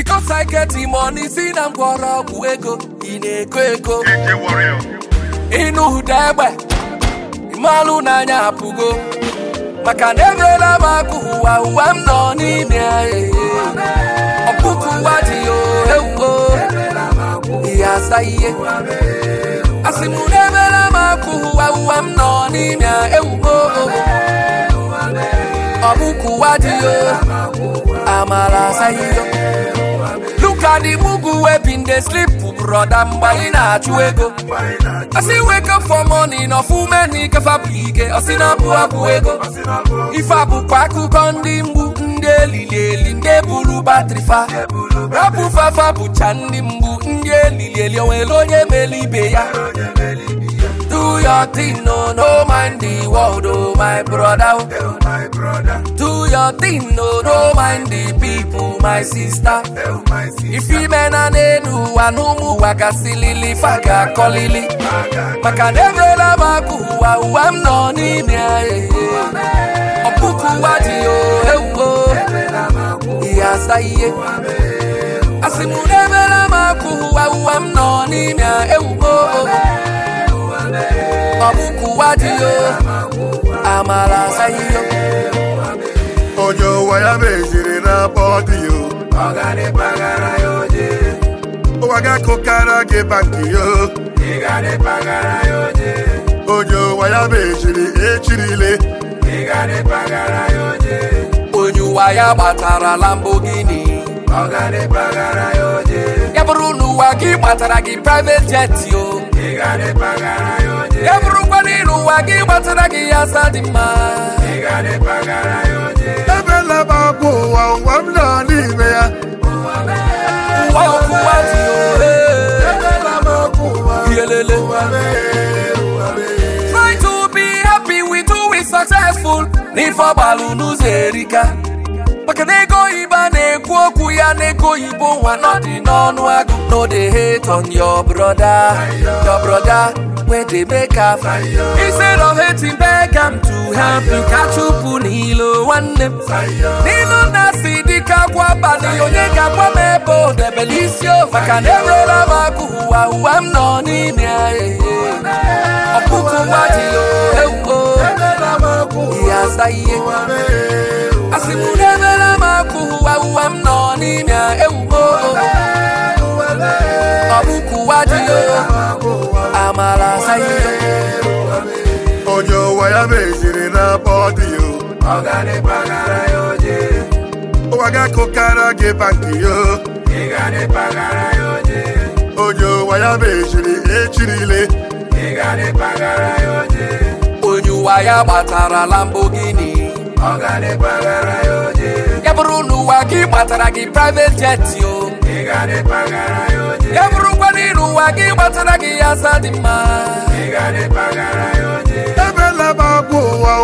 Because I get the money, si na mgbọrọgwụ ego ị na-eko eko DJ Warrior. ịnụ ụda egbe ịmalụ n'anya apụgo maka na emeela m akụ ụwa ụwa m nọ n'ime ya ee. ọkpụkụ ụwa dị ya ewuo ihe asa ihe asị m na emeela m akụ ụwa ụwa m nọ n'ime ya ewuo ọkpụkụ ụwa dị ya amala asa ihe Look at the mugu wey been dey sleep broda mgbe anyị na-achụ ego Asị wake up for morning ọfụme na ikefa bụ ike ọsị na abụ abụ ego ife a bụkwa akụkọ ndị mgbu ndị elili eli ndị buru batrị fa rapụ fafa bụcha ndị mgbu ndị elili eli onwere onye mere ibe ya Do your thing, no, no mind the world, oh my brother. Do your thing, no, no mind the people, my sister. If you men and enu anumu wakasilili faga kolili maka na emela m akụ ụwa ụwa m nọ n'ime ya ee. ọkpụkụ ụwa dị o ewuo ihe asa ihe asị m na emela m akụ ụwa ụwa m nọ n'ime ya ewuo ọkpụkụ ụwa dị o amala asa ihe Onye ụwa ya meziri na bọdị yo. Ụwa ga-akụkara gị bankị yo. Onye ụwa ya meziri echirile. onye ụwa ya gbatara Lamborghini ya bụrụ na ụwa gị gbatara gị private jet o ya bụrụkwa na ịrụ ụwa gị gbatara gị ya asa dị mma Ebela m abụ ụwa ụwa m nọ n'ime ya. ụwa ọkụwa dị o ee. Ebela m abụ ụwa Yelele. ụwa mee, ụwa mee. Try to be happy with who is successful n'ife ọgbalụ n'ụzọ erika maka na ego oyibo a na-ekwu okwu ya na ego oyibo nwa nọ dị n'ọnụ agụ no dey hate on your brother your brother wey dey make am instead of hating beg am to help you ka chụpụ n'ilo nwanne m n'ilu na si dịka akwa abalị onye ga-agwa m ebe o debere isi o maka na enwela m akụ ụwa ụwa m nọ n'ime ya ee. ọkpụkụ ụwa dị o ewuo Ebela m abụ ihe asa ihe ụwa mee, ụwa asị m na emela m akụ ụwa ụwa m nọ n'ime ya ewuo ọkpụkụ ụwa dị o amala asa ihe onye ụwa ya meziri na bọdị yo ụwa ga-akụkara gị bankị yo onye ụwa ya meziri echirile onye ụwa ya gbatara Lamborghini ya bụrụ na ụwa gị gbatara gị private jet o ya bụrụkwa na ịrụ ụwa gị gbatara gị ya asa dị mma ebela m abụ ụwa